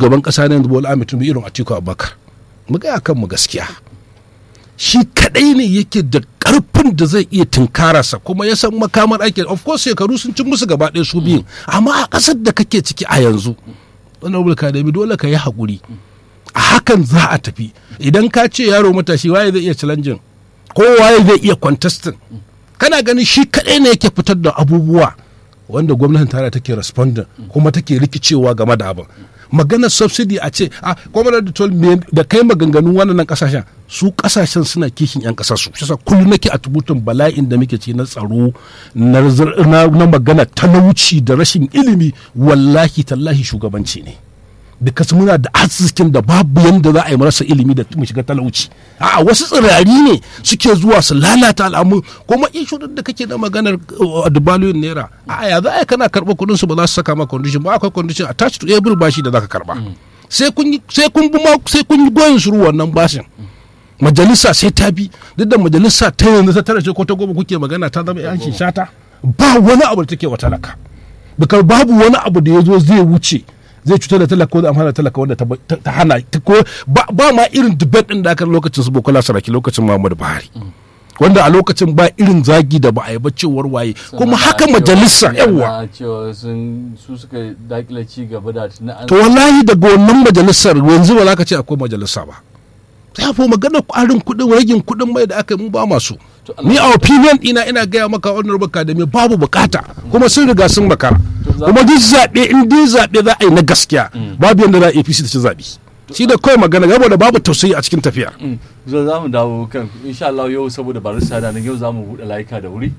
shugaban kasa na yanzu bola ahmed tinubu irin atiku abubakar mu gaya kan mu gaskiya shi kadai ne yake da karfin da zai iya tunkararsa kuma ya san makamar ake of course shekaru sun cin musu gaba ɗaya su biyun amma a ƙasar da kake ciki a yanzu honorable academy dole ka yi haƙuri a hakan za a tafi idan ka ce yaro matashi waye zai iya challenging ko waye zai iya contesting kana ganin shi kaɗai ne yake fitar da abubuwa wanda gwamnatin tarayya take responding kuma take rikicewa game da abin maganar subsidy a ce a gwamnati tol da kai maganganun wannan kasashen su kasashen suna kishin yan kasar su shi kullum nake a tubutun bala'in da muke ci na tsaro na magana talauci da rashin ilimi wallahi tallahi shugabanci ne because muna da arzikin da babu yanda za a yi marasa ilimi da mu shiga talauci a wasu tsirari ne suke zuwa su lalata al'amu kuma ishu da kake da maganar dubalin naira a ya za a yi kana karɓar kuɗin su ba za su saka ma condition ba akwai condition attached to every bashi da zaka karɓa sai kun yi sai kun bi sai kun yi goyin shiru wannan bashin majalisa sai ta bi duk da majalisa ta yanzu ta tara ce ko ta goma kuke magana ta zama yan shata ba wani abu da take wa talaka bikar babu wani abu da ya zo zai wuce zai cutar da talaka wanda amfana talaka wanda ta hana ko ba ma irin debate din da aka lokacin su bokola saraki lokacin muhammadu buhari wanda a lokacin ba irin zagi da ba a yi ba cewar waye kuma haka majalisa yawa su suka dakile ci gaba da to wallahi daga wannan majalisar yanzu ba za ka ce akwai majalisa ba sai fa magana ƙwarin kuɗin ragin kuɗin mai da aka yi mu ba masu ni a opinion ina ina gaya maka honorable academy babu bukata kuma sun riga sun makara kuma duk zaɓe in dai zaɓe za a yi na gaskiya babu yadda za a apc ta ci zaɓe shi da kawai magana gaba da babu tausayi a cikin tafiya zo za mu dawo kan insha Allah yau saboda barista da nan yau za mu buɗe layuka da wuri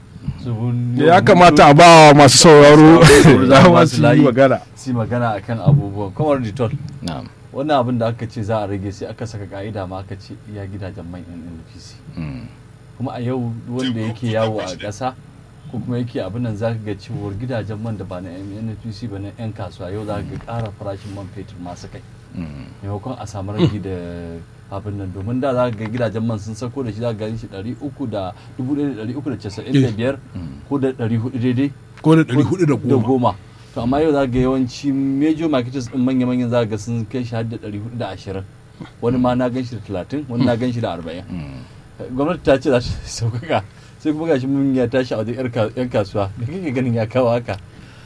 ya kamata a ba masu sauraro za su yi magana su magana akan abubuwan kamar ditol wannan abin da aka ce za a rage sai aka saka ka'ida ma aka ce iya gidajen man NNPC kuma a yau wanda yake yawo a ƙasa ko kuma yake abin nan za ka ga cewar gidajen man da ba na NNPC ba na 'yan kasuwa yau za ka ga ƙara farashin man fetur masu kai maimakon a samu rage da abin nan domin da za ka ga gidajen man sun sako da shi za ka gani shi ɗari uku da dubu ɗaya da ɗari uku da casa'in da biyar ko da ɗari hudu daidai ko da ɗari hudu da da goma to amma yau za ga yawanci major marketers din manya-manyan za ga sun kai shi har da ɗari hudu da ashirin wani ma na gan shi da talatin wani na gan shi da arba'in gwamnati ta ce za ta sauƙaƙa sai kuma gashi mun ya tashi a wajen yan kasuwa da kake ganin ya kawo haka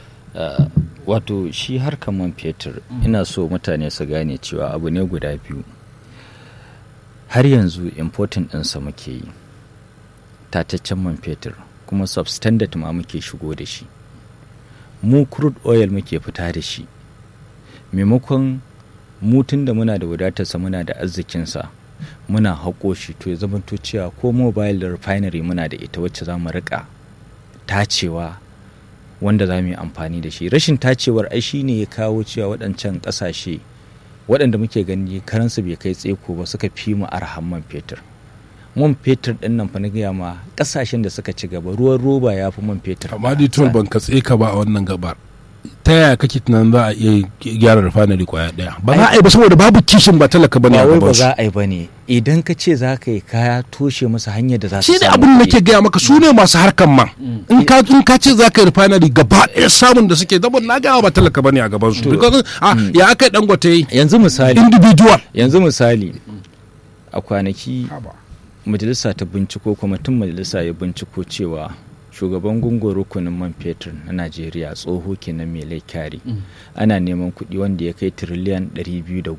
wato shi harkar man fetur ina so mutane su gane cewa abu ne guda biyu har yanzu important ɗinsa muke yi tataccen man fetur kuma substandard ma muke shigo da shi mu crude oil muke fita da shi maimakon mutun da muna da wadatarsa muna da arzikinsa muna haƙo shi to ya zamanto cewa ko mobile refinery muna da ita wacce za mu riƙa tacewa wanda za mu yi amfani da shi rashin tacewar ai shi ne ya kawo cewa waɗancan ƙasashe waɗanda muke gani karansu bai kai tseko ba suka fi mu arhan man fetur man fetur ɗin nan fa na gaya ma ƙasashen da suka ci gaba ruwan roba ya fi man fetur amma dai tol ban katse ka ba a wannan gabar ta yaya kake tunanin za a iya gyara refinery kwaya daya ba za a yi ba saboda babu kishin ba talaka bane a ba wai gaban ba su za a yi bane idan ka ce za ka yi kaya toshe masa hanyar da za su shi ne samu abin da kuɗi. nake gaya maka su ne masu harkan man in ka in ka ce za ka yi refinery gaba ɗaya samun da suke zama na gaya ba talaka bane a gaban su Because, ah, ya aka yi dangote yi yanzu misali individual yanzu misali a kwanaki majalisa ta binciko kwamitin majalisa ya binciko cewa shugaban gungun rukunin man fetur na najeriya tsoho kenan mai laikari ana neman kuɗi wanda ya kai tiriliyan 210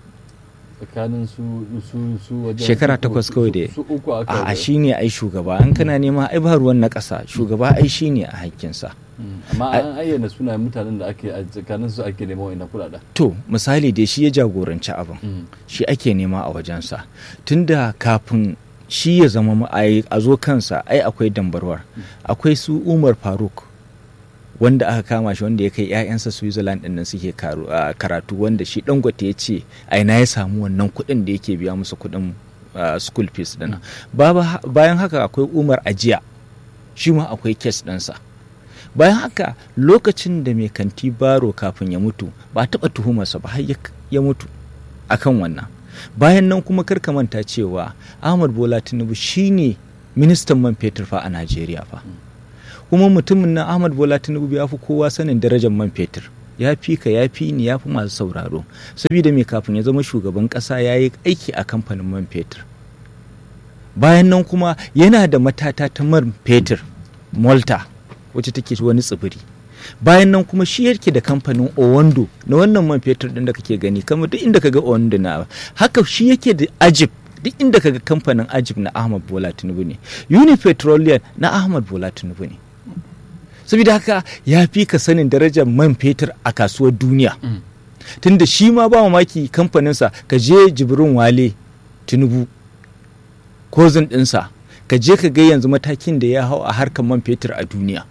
tsakanin su su su wajen shekara su- takwas su- kawai da su uku aka a ga- shi ne ai shugaba an kana nema ai ba ruwan na ƙasa shugaba ai shi ne a hakkinsa Mm. amma an ayyana sunayen mutanen da ake a tsakanin su ake neman wa'ina kuɗaɗen to misali dai shi ya jagoranci abin Mm. shi ake nema a wajensa tunda kafin shi ya zama ma- ai- a zo kansa ai akwai dambarwar akwai su umar faruk wanda aka kama shi wanda ya kai 'ya'yansa switzerland ɗin nan suke karu- a karatu wanda shi dangote ya ce aina ya samu wannan kuɗin da yake biya musu kuɗin ah, school fees ɗin Baba- bayan haka akwai umar ajiya shi ma akwai kes ɗinsa bayan haka lokacin da mai kanti baro kafin ya mutu ba a taɓa tuhumarsa ba har ya- ya mutu akan wannan bayan nan kuma karka manta cewa ahmad bola tinubu shine ministan man fetur fa a najeriya fa kuma mutumin nan ahmad bola tinubu ya fi kowa sanin darajar man fetur ya fi ka ya fi ni ya fi masu sauraro saboda mai kafin ya zama shugaban ƙasa ya yi aiki a kamfanin man fetur bayan nan kuma yana da matata ta man fetur malta wacce take wani tsibiri bayan nan kuma shi yake da kamfanin owando na wannan man fetur din da kake gani kamar duk inda kaga owando na haka shi yake da ajib duk inda kaga kamfanin ajib na ahmad bola tinubu ne unipetroleum na ahmad bola tinubu ne saboda haka ya fi ka sanin darajar man fetur a kasuwar duniya tunda shi ma ba mamaki kamfaninsa ka je jibrin wale tinubu kozin ɗinsa ka je ka ga yanzu matakin da ya hau a harkar man fetur a duniya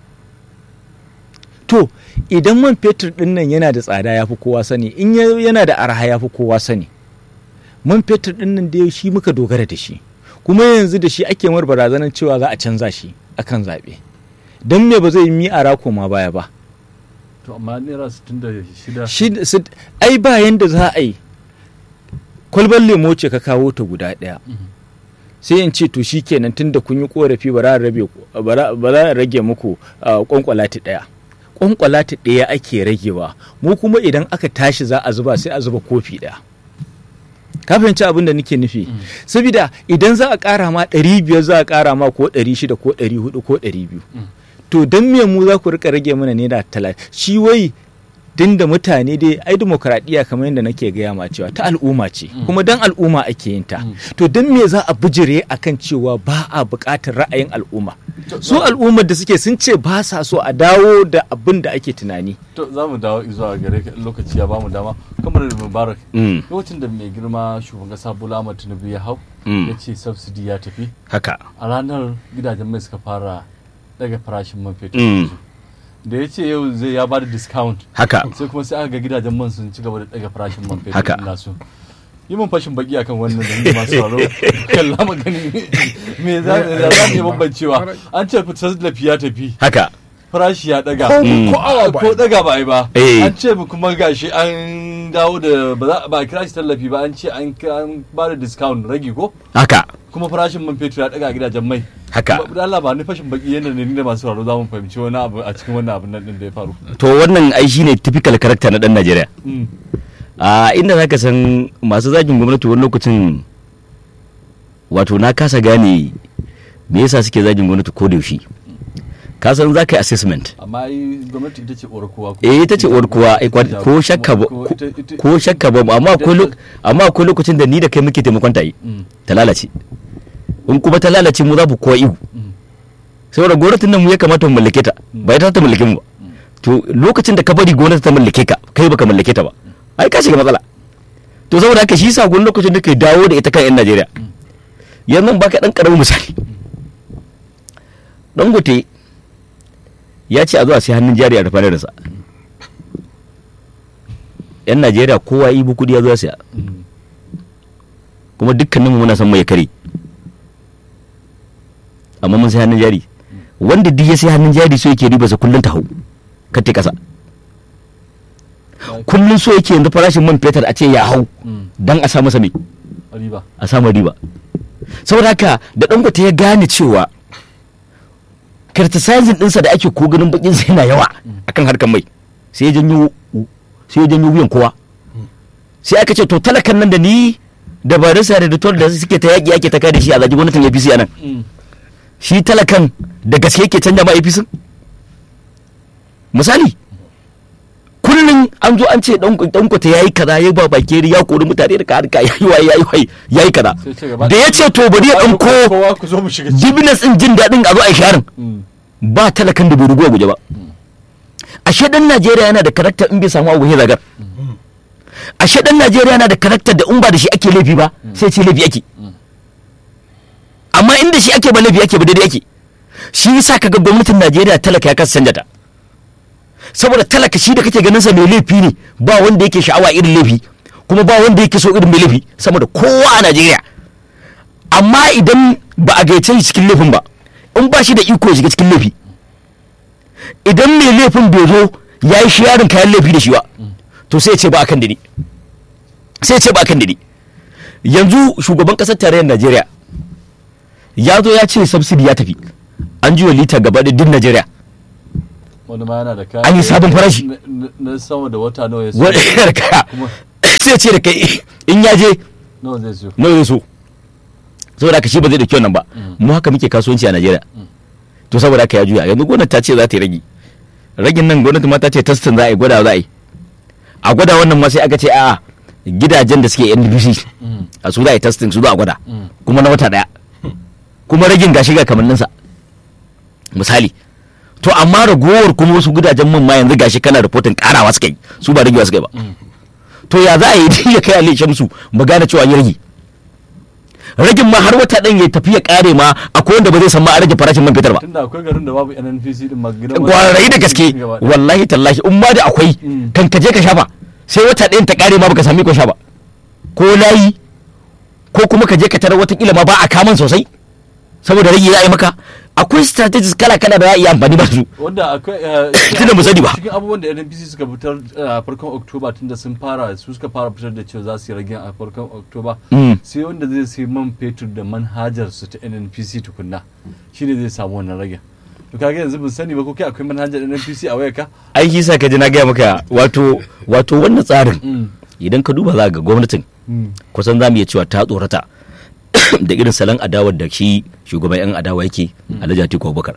to idan man fetur ɗin nan yana da tsada ya fi kowa sani in yana da arha ya fi kowa sani man fetur ɗin nan da shi muka dogara da shi kuma yanzu da shi ake mar barazanar cewa za a canza shi akan zaɓe don me ba zai yi mi a rako ma baya ba to amma naira 66 shi ai ba yanda za a yi kwalbar lemo ce ka kawo ta guda ɗaya sai in ce to shi kenan tun da kun yi korafi ba za a rage muku kwankwalati ɗaya kwankwalati ɗaya ake ragewa mu kuma idan aka tashi za a zuba sai a zuba kofi ɗaya ka fahimci abin da nake nufi saboda idan za a ƙara ma ɗari biyar za a ƙara ma ko ɗari shida ko ɗari hudu ko ɗari biyu to don me mu za ku rika rage mana naira talatin shi wai din da mutane dai ai demokaradiyya kamar yadda nake gaya ma cewa ta al'umma ce kuma dan al'umma ake yin ta to don me za a bijire akan cewa ba a buƙatar ra'ayin al'umma su al'ummar da suke sun ce ba sa so a dawo da abin da ake tunani to za mu dawo zuwa gare ka lokaci ya bamu dama kamar mubarak lokacin da mai girma shugaban kasa bola ahmad tinubu ya hau ya ce subsidy ya tafi haka a ranar gidajen mai suka fara daga farashin man fetur da ya ce yau zai ya bada discount haka sai kuma sai aka ga gidajen man sun ci gaba da daga farashin man fetur Haka. nasu yi mun fashin baki akan wannan da masu sauraro kalla magani me za za za mu bambancewa an ce fitar da ya tafi haka farashi ya daga Ko- ko awa ba ko daga ba a yi ba Eh. an ce kuma gashi an dawo da ba za ba a kira shi tallafi ba an ce an an ba da discount ragi ko haka kuma farashin man fetur ya daga a gidajen mai Haka. Kuma da Allah ba ni fashin baki yanda ne ni da masu sauraro za mu fahimci wani abu a cikin wannan abin nan din da ya faru to wannan ai shine typical character na dan Najeriya Mm. a inda zaka san masu zagin gwamnati wani lokacin wato na kasa gane me yasa suke zagin gwamnati ko da yaushe ka san za ka yi assessment amma ai gwamnati ita ce uwar kowa ko eh ita ce uwar kowa ai, kwa- ko shakka ba Ko ko- ita- ita- ko shakka ba amma akwai lok- amma akwai lokacin da ni da kai muke taimakon ta yi Mm. ta lalace in kuma ta lalace mu za mu kowa ihu Mm. saboda gwamnatin nan mu ya kamata mu mallake ta ba ita ta mallake mu ba to lokacin da ka bari gwamnati ta mallake ka kai baka mallake ta ba ai ka shiga matsala to saboda haka shi yasa gwamnati lokacin da ke dawo da ita kan yan Najeriya yanzu baka dan karamin misali dangote ya ce a zo a sai hannun jari a rufanar sa yan Najeriya kowa ibu kudi ya zo ya siya Mm. kuma dukkaninmu muna son mai kare amma mun sai hannun jari wanda duk ya sai hannun jari so yake riba sa kullun ta hau ka te kasa kullun so yake yanzu farashin man fetur a ce ya hau Mm. dan a sa masa mai riba a samu riba saboda haka da dangote ya gane cewa criticizing dinsa da ake ko ganin bakin sa yana yawa akan harkar mai sai ya janyo sai ya janyo wuyan kowa sai aka ce to talakan nan da ni da barisa da ditor da suke ta yaki yake ta kare shi a zagi gwamnatin APC anan Mm. shi talakan da gaske yake canja ma APC misali kullum an zo an ce dankwata ya yi kaza ya ba bakeri ya kori mutane da harka ya yi waye ya yi waye ya yi kaza Sai ce gaba da ya ce to bari ya ɗauko kowa ku zo mu shiga ciki dibinas ɗin jin daɗin a zo a yi sharin Mm. ba talakan da bai rugu a guje ba ashe dan najeriya yana da karakter in bai samu abu ya zagar ashe dan najeriya yana da karakter da in ba da shi ake laifi ba sai ce laifi ake amma inda shi ake ba laifi ake ba daidai ake shi yasa kaga gwamnatin najeriya talaka ya kasa canja ta saboda talaka shi da kake ganin sa mai laifi ne ba wanda yake sha'awa irin laifi kuma ba wanda yake so irin mai laifi sama da kowa a najeriya amma idan ba a gaice shi cikin laifin ba in ba shi da iko ya shiga cikin laifi idan mai laifin bai zo ya yi yarin kayan laifi da shi ba to sai ya ce ba akan dani sai ya ce ba akan dani yanzu shugaban kasar tarayyar najeriya ya zo ya ce subsidy ya tafi an ji wa lita gaba da din najeriya wani ma yana da kaya An yi sabon farashi. na- na- na sama da wata nawa ya siyo wani yana da kaya kuma sai ce da kai in ya je nawa zai siyo nawa zai so saboda haka shi ba zai dauki wannan ba mu haka muke kasuwanci a Najeriya to saboda haka ya juya yanzu gwamnati ta ce za ta yi ragi ragin nan gwamnati ma ta ce testin za a yi gwada za a yi a gwada wannan ma sai aka ce a gidajen da suke NDBC a su za a yi testing su za a gwada kuma na wata daya kuma ragin gashi ga kamanninsa misali to amma ragowar kuma wasu gidajen man ma yanzu gashi kana reporting karawa suka yi su ba ragewa suka yi ba to ya za a yi ya kai Ali Shamsu mu gane cewa an yi rage ragin ma har wata ɗan ya tafi ya kare ma akwai wanda ba zai san ma a rage farashin man fetur ba tunda akwai garin da babu NNPC din ma gidan kwarai da gaske gaba ɗaya. wallahi tallahi in ma da akwai Mm. kan ka je ka shafa sai wata ɗayan ta kare ma baka sami ko sha ba ko layi ko kuma ka je ka tarar watakila ma ba a kaman sosai saboda rage ya yi maka akwai strategies kala kala da ya iya amfani ba su wanda akwai eh, Tunda mu sani ba. cikin abubuwan da NNPC suka fitar eh, a farkon Oktoba tunda sun fara su suka fara fitar da cewa za su yi rage a farkon Oktoba Mm. sai wanda zai sai man fetur da manhajar su ta NNPC tukunna shine zai samu wannan rage to kaga yanzu bin sani ba ko kai akwai manhajar NNPC a wayarka ai shi sa ka ji na gaya maka wato wato wannan tsarin Mm. idan ka duba za ga gwamnatin Mm. kusan za mu iya cewa ta tsorata da irin salon adawar da shi shugaban 'yan adawa yake alhaji atiku abubakar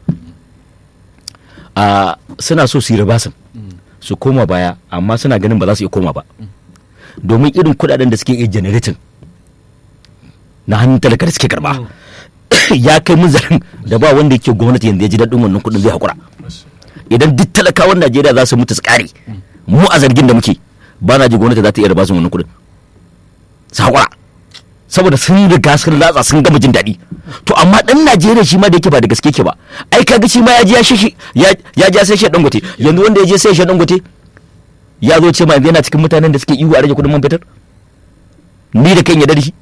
a suna so su yi ribasin su koma baya amma suna ganin ba za su iya koma ba domin irin kudaden da suke iya generating na hannun talaka da suke karba ya kai munzalin da ba wanda yake gwamnati yanzu ya ji daɗin wannan kuɗin zai haƙura idan duk talakawan najeriya za su mutu su ƙare mu a zargin da muke ba na ji gwamnati za ta iya ribasin wannan kuɗin su haƙura saboda sun riga sun latsa sun gama jin daɗi to amma ɗan najeriya shi ma da yake ba da gaske ke ba ai kaga shi ma ya ji ya shi ya ya ja sai shi dangote yanzu wanda ya je sai shi dangote ya zo ce ma yanzu yana cikin mutanen da suke ihu a rage kuɗin man fetur ni da kan ya da shi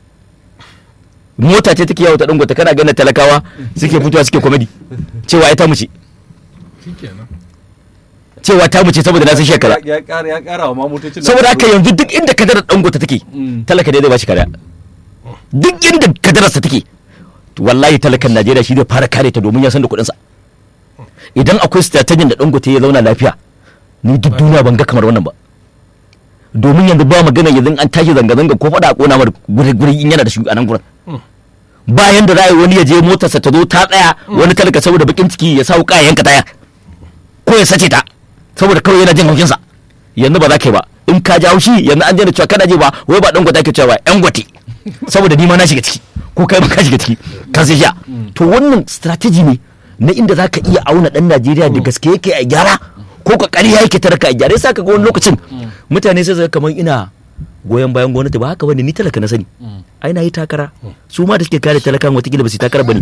mota ce take yawo ta dangote kana ganin talakawa suke fitowa suke komedi cewa ai ta mu ce shikenan cewa ta mu ce saboda na san shekara ya ƙara ya ƙara wa mamotocin da saboda suka haka zo. yanzu duk inda kadarar dangote take Mm. talaka ne zai bashi kariya duk inda kadararsa take to wallahi talakan najeriya shi zai fara kare ta domin ya san da kuɗinsa idan akwai strategy da dangote ya zauna lafiya ni duk duniya ban ga kamar wannan ba domin yanzu ba magana yanzu an tashi zanga-zanga ko faɗa a ƙona mar guri guri in yana da shi a nan gurin bayan da ra'ayi wani ya je motarsa ta zo ta tsaya wani talaka saboda bakin ciki ya sa wuka ya yanka taya ko ya sace ta saboda kawai yana jin haushinsa yanzu ba za ka yi ba in ka ji haushi yanzu an daina cewa kana je ba wai ba dan gwata ke cewa yan gwate saboda ni ma na shiga ciki ko kai ma ka shiga ciki ka sai sha to wannan strategy ne na inda za ka iya auna dan Najeriya da gaske yake a gyara ko ka ƙarya yake tarka a gyara yasa ka ga wani lokacin mutane sai su ga kamar ina goyon bayan gwamnati ba haka bane ni talaka na sani ai na yi takara su ma da suke kare talakan watakila ba su yi takara bane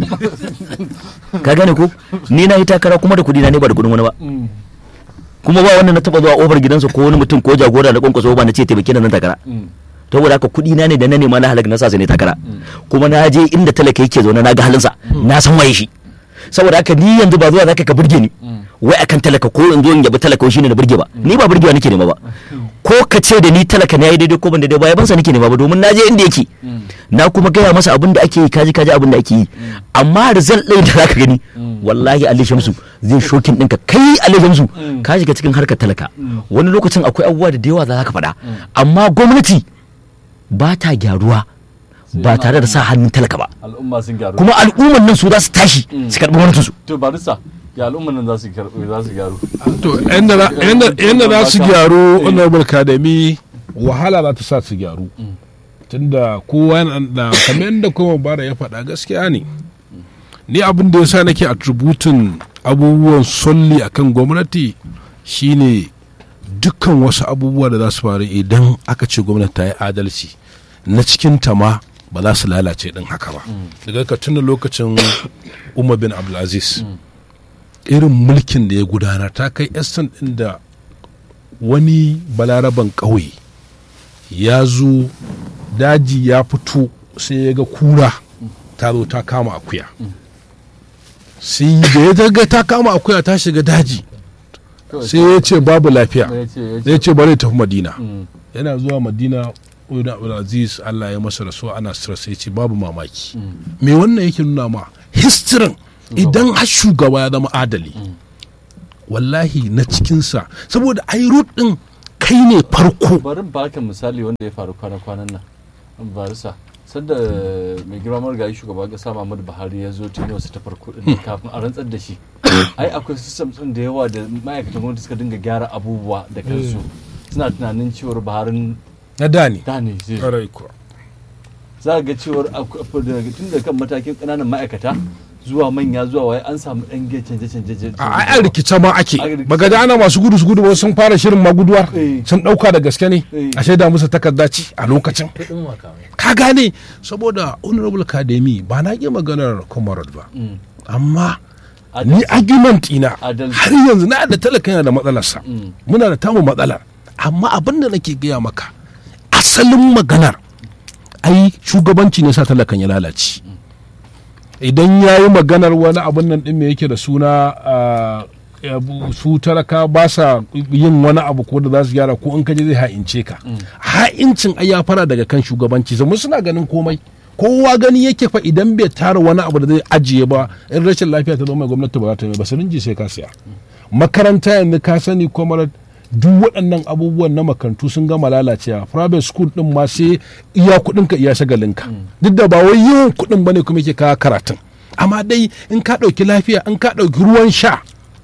ka gane ko ni na yi takara kuma da kudi na ne ba da kudin wani ba Mm. kuma ba wannan na taba zuwa ofar gidansa ko wani mutum ko jagora na kwankwaso ba na ce taimake na nan takara Mm. saboda haka kudi na ne da na nema na halaka na sa su ne takara kuma na je inda talaka yake zaune na ga halinsa na san waye shi saboda haka ni yanzu ba zuwa zaka ka burge ni wai akan talaka ko in zo in yabi talaka shine na burge ba ni ba burgewa nake nema ba ko ka ce da ni talaka ne yayi daidai ko ban daidai ba yabansa nake nema ba domin na je inda yake na kuma gaya masa abin da ake yi kaji kaji abin da ake yi amma result ɗin da zaka gani wallahi Ali Shamsu zai shokin ɗinka kai Ali Shamsu ka shiga cikin harkar talaka wani lokacin akwai abubuwa da yawa za ka faɗa amma gwamnati ba ta gyaruwa ba tare da sa hannun talaka ba al'umma sun gyaru kuma al'umman nan su za su tashi su karɓi gwamnatinsu to barista ya al'umman nan za su gyaru za su gyaru to yadda za su gyaru honorable academy wahala za ta sa su gyaru tunda kowa yana da kamar yadda kuma bara ya faɗa gaskiya ne ni abin da yasa nake attributin abubuwan solli akan gwamnati shine dukkan wasu abubuwa da za su faru idan aka ce gwamnati ta yi adalci na cikin ta ma ba za su lalace din haka ba daga ka tuna lokacin umar bin abdulaziz irin mulkin da ya gudanar ta kai estan din da wani balaraban ƙauye ya zo daji ya fito sai ya ga kura ta zo ta kama akuya sai da ya ga ta kama akuya ta shiga daji sai ya ce babu lafiya ya ce ya ce ya ce bari tafi madina Mm. yana zuwa madina Uda Abdulaziz Allah ya masa rasuwa ana stress ya ce babu mamaki me wannan yake nuna ma histirin idan har shugaba ya zama adali wallahi na cikinsa saboda ai root din kai ne farko bari in baka misali wanda ya faru kwana-kwanan nan barisa sanda mai girma marigayi shugaban kasa Muhammadu Buhari ya zo tuni wasu ta farko din kafin a rantsar da shi ai akwai system din da yawa da ma'aikatan gwamnati suka dinga gyara abubuwa da kansu suna tunanin cewar Buharin na da ne da ne zai zo. ƙwarai kuwa. za ga cewar akwai- daga tun da kan matakin ƙananan ma'aikata zuwa manya zuwa waye an samu ɗan ge canje-canje a ai a rikice ma ake A rikice. baga da ana masu gudu su gudu ba sun fara shirin maguduwar Eh. sun dauka da gaske ne Eh. a shaida musu takarda ci a lokacin kuɗin makamai ka gane saboda honorable academy ba na ƙi maganar comrade ba Mm. amma Adalci. ni argument ina Adalci. har yanzu na da talaka yana da matsalarsa Mm. muna da tamu matsalar amma abin da nake gaya maka asalin maganar ai shugabanci ne sa talakan ya lalace idan ya yi maganar wani abin nan ɗin me yake da suna ah, abu- su talaka ba sa yin wani abu ko da za su gyara ko in kaje zai ha'ince ka ha'incin ai ya fara daga kan shugabanci zama suna ganin komai kowa gani yake fa idan bai tara wani abu da zai ajiye ba in rashin lafiya ta zo mai gwamnati ba za ta yi ba sirinji sai ka siya makaranta yanzu ka sani kuma duk waɗannan abubuwan na makarantu sun gama lalacewa private school din ma sai iya kuɗinka iya shagalinka duk da ba wai yawan kuɗin bane kuma yake kawo karatun amma dai in ka ɗauki lafiya in ka ɗauki ruwan sha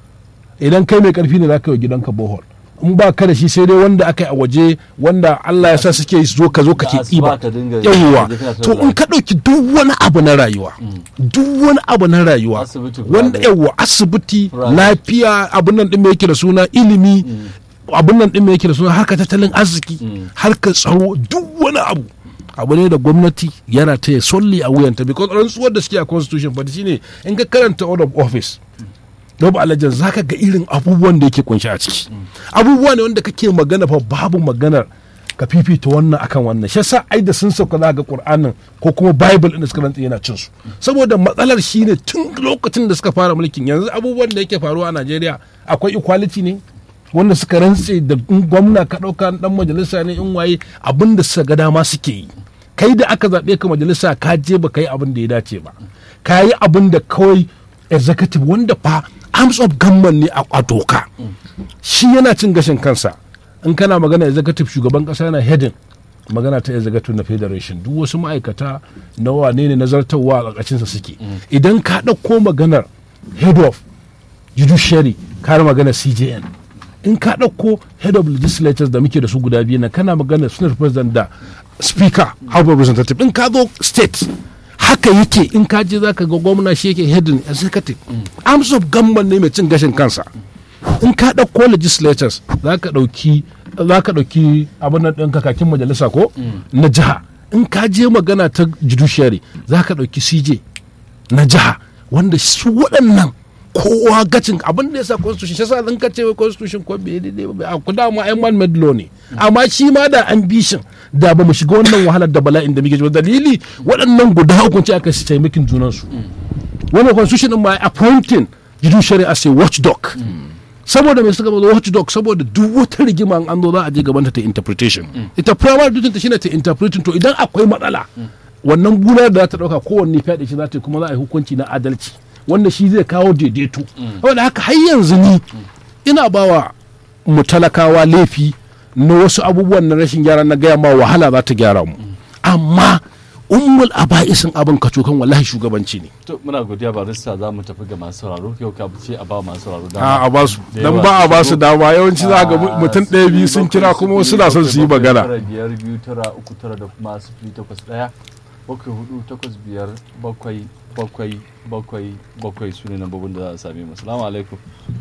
idan kai mai ƙarfi ne za ka yi wa gidanka bohol in ba ka da shi sai dai wanda aka yi a waje wanda Allah ya sa suke zo ka zo ka ke Da asuba ɗiba ka dinga- yawwa ka je kana to tura in ka ɗauki duk wani abu na rayuwa duk wani abu na rayuwa Asibiti wanda private. yawwa asibiti Private. lafiya abin nan ɗin mai yake da suna ilimi abin nan ɗin mai yake da suna harkar tattalin arziki harkar tsaro duk wani abu abu ne da gwamnati yana ta solli a wuyanta because rantsuwar da suke a constitution fa shine in ka karanta order of office Rob Alajan za ka ga irin abubuwan da yake kunshi a ciki abubuwa ne wanda kake magana fa babu maganar ka fifita wannan akan wannan shi yasa ai da sun sauka za ga Qur'anin ko kuma Bible din da suka rantsa yana cin su saboda matsalar shine tun lokacin da suka fara mulkin yanzu abubuwan da yake faruwa a Najeriya akwai equality ne wanda suka rantse da in gwamna ka dauka dan majalisa ne in waye abin da suka ga dama suke yi kai da aka zaɓe ka majalisa ka je ba ka yi abin da ya dace ba ka yi abin da kawai executive wanda fa arms of government ne a a doka shi yana cin gashin kansa in kana magana executive shugaban kasa yana heading magana ta executive na federation duk wasu ma'aikata na wane ne nazartarwa a ƙarƙashinsa suke idan ka ɗauko maganar head of judiciary ka da magana cjn in ka ɗauko head of legislatures da muke da su guda biyu na kana magana senate president da speaker house of representative in ka zo state haka yake in ka je zaka ga gwamna shi yake heading executive arms of government ne mai cin gashin kansa in ka ɗauko legislatures za ka ɗauki za ka ɗauki abin nan ɗin kakakin majalisa ko na jiha in ka je magana ta judiciary za ka ɗauki cj na jiha wanda su waɗannan kowa gacin abin da ya sa constitution shi sa zan ka ce wai constitution ko bai daidai ba a kuda ma ai man made law ne amma shi ma da ambition da ba mu shiga wannan wahalar da bala'in da muke ji ba. dalili waɗannan guda uku ce aka shi taimakin junansu wannan constitution din ma appointing judiciary as a watchdog saboda mai suka zo watchdog saboda duk wata rigima an zo za a je gabanta ta interpretation ita primary duty ta shine ta interpreting to idan akwai matsala wannan gudanar da za ta dauka kowanne fyaɗe shi za ta yi kuma za a yi hukunci na adalci wanda shi zai kawo daidaito saboda haka har yanzu ni ina bawa mu talakawa laifi na wasu abubuwan na rashin gyara na gaya ma wahala za ta gyara mu amma ummul aba'isin abin kacokan wallahi shugabanci ne to muna godiya barista za mu tafi ga masu sauraro yau ka ce a ba masu sauraro a a ba su Da dan yawa ba a ba su shigo. dama yawanci za ga Ah, mutum ɗaya biyu sun kira kuma wasu na son su yi magana tara biyar biyu tara uku tara da kuma sifili takwas ɗaya bakwai hudu takwas biyar bakwai bakwai bakwai bakwai su ne nambobin da za a same mu salamu alaikum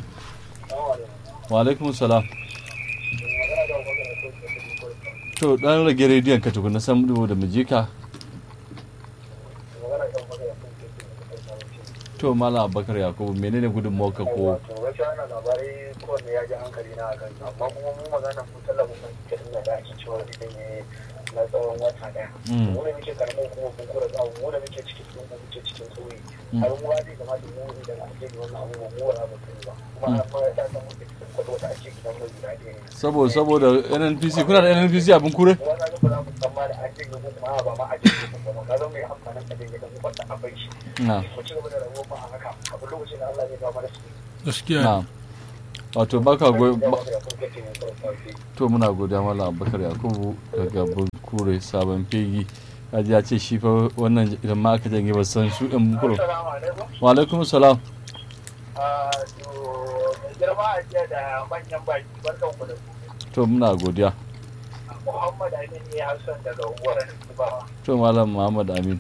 wa alaikum salam to dan rage rediyon ka tukuna san dubu da mujika to mala abubakar yakubu menene gudun ka ko to gaskiya wannan labarai kowanne ya ji hankali na akan amma kuma mu magana mu talabijin ta inda da ake cewa idan ya na tsawon wata daya Mm. mu da muke karamin kuma kun kura tsawo mu da muke cikin sun mu muke cikin sauyi har mu zai kamata mu ne daga ake yi wannan abubuwan mu wala ba sani ba kuma har ma ya san muke cikin kwado da ake gidan mai guda ɗaya ne saboda saboda nnpc kuna da nnpc abin kure kuma na ga ba za mu tsammani an jin gugu kuma ba ma a jin gugu ba ka zama mai amfanin ka dinga dan kwata a bai shi na mu ci gaba da rayuwar mu a haka abin lokacin da Allah zai ba mana su gaskiya na wato baka goyi da ba- magana kun kace mun farko to muna godiya malam abubakar yakubu daga bunkure sabon fegi kaji ya ce shi fa wannan idan ma aka janye ba san su ɗin bunkure assalamu alaikum wa alaikum salam a to mai girma a jiya da manyan baki barkan ku da ku to muna godiya Muhammad Amin ne Hassan daga unguwar Tubawa. to malam muhammad amin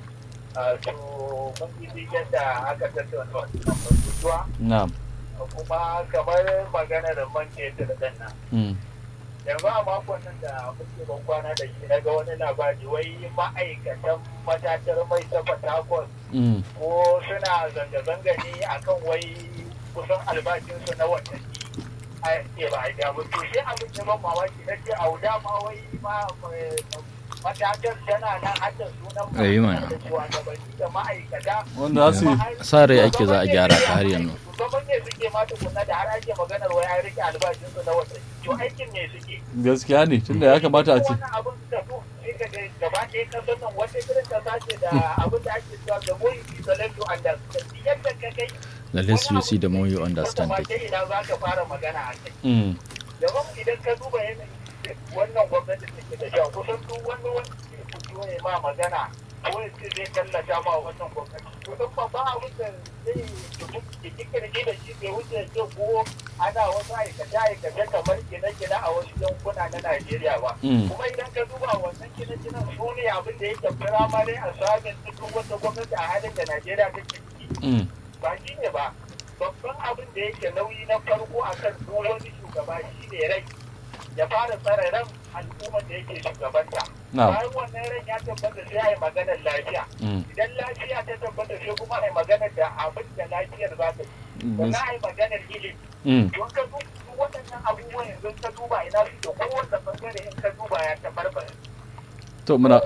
a to mun yi yadda aka tattauna wannan batutuwa na'am kuma kamar maganar man fetur din nan Mm. yanzu a makon nan da muke ban kwana da shi na ga wani labari wai ma'aikatan matatar mai ta Port Mm. ko suna zanga-zanga ne akan wai kusan albashinsu na watanni a ce ba a biya ba to sai abin da ban mamaki na ce auda ma wai ma eh, matatar tana nan hadda sunan Eh, mana. da shugabanni da ma'aikata wanda za su yi sa rai ake za a gyara ta har yanzu. Shugaban ne suke ma tukunna da har ake maganar wai an rike albashinsu na watanni to aikin ne suke gaskiya ne tunda ya kamata a ce wannan abin da su sai ka ga gaba ɗaya kasar nan wata irin kasa ce da abin da ake cewa the more you see the less you understand yadda ka kai the less you see the more you understand it it ina za ka fara magana a kai Mm. yawan idan ka duba yanayin wannan gwamnati take da shi kusan duk wani wanda ke fito ne ma magana ko ya ce zai tallata ma wannan gwamnati to don babban abin da zai ki kirki da shi bai wuce ce ko ana wasu aikace-aikace kamar gine-gine a wasu yankuna na Najeriya ba. Mm. Kuma idan ka duba wannan gine-ginen su ne abin da yake firamare a sabin cikin wata gwamnati a halin da Najeriya take ciki. Mm. ba shi ne ba babban abin da yake nauyi na farko a kan duk wani shugaba shi ne rai ya fara tsare ran al'ummar da yake shugabanta Na'am. bayan wannan ran ya tabbata sai a yi maganar lafiya Mm. idan lafiya ta tabbata sai kuma a yi maganar da abin da lafiyar za ta yi sannan a yi maganar ilimi Mm. don ka duba waɗannan abubuwan yanzu ka duba ina su da kowace bangare in ka duba ya tabarbare to muna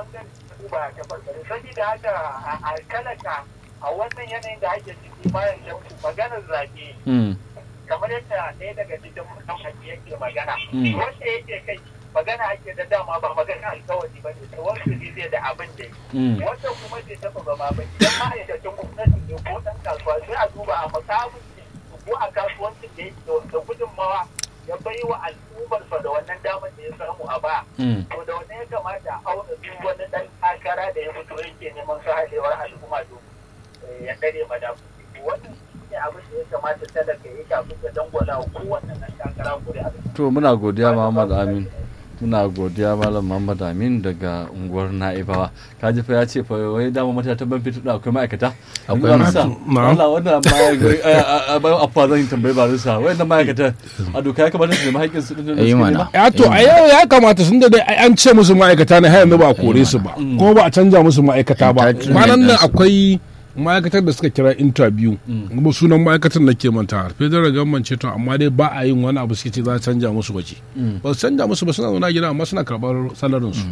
Sabida haka a kalaka a wannan yanayin da ake ciki bayan shanku maganar zaɓe Mm. kamar yadda ɗaya daga cikin mutane yake magana. Mm. Wanda yake kai magana ake da dama ba magana alkawari ba ne, to wasu ne zai da abin da yi. Mm. Wanda kuma zai taɓa ba ma ba idan ma'aikacin gwamnati ne ko ɗan kasuwa sai a duba a makamin ne ko a kasuwancin da yake da gudunmawa ya bai wa al'ummarsa da wannan damar da ya samu a baya. Mm. to da wannan ya kamata a auna duk wani dan takara da ya fito yake neman su halewar al'umma domin eh, ya kare madafu wannan shi ne abin da ya kamata talaka ya kafin ya dangwala wa kowanne dan takara kuri'a to muna godiya Muhammad Amin muna godiya Malam Muhammad Amin daga unguwar Na'ibawa kaji fa ya ce fa wai dama mata ta ban fitu akwai ma'aikata Akwai Barisa, ma'aikata. Allah wannan ma a bayan afuwa zan yi tambayi barisa wannan ma'aikata a doka ya kamata su nemi haƙƙin su din da Eh, suke mana. nema ya to a yau ya kamata sun da dai ai an ce musu ma'aikata ne har yanzu ba a kore su ba kuma ba a canja musu ma'aikata ba Entitlement kwanan nan ɗinsu. akwai ma'aikatar da suka kira interview kuma sunan ma'aikatar na ke manta federal government ce to amma dai ba a yin wani abu suke ce za a canja musu waje ba su canja musu ba suna zauna gida amma suna karɓar salarin su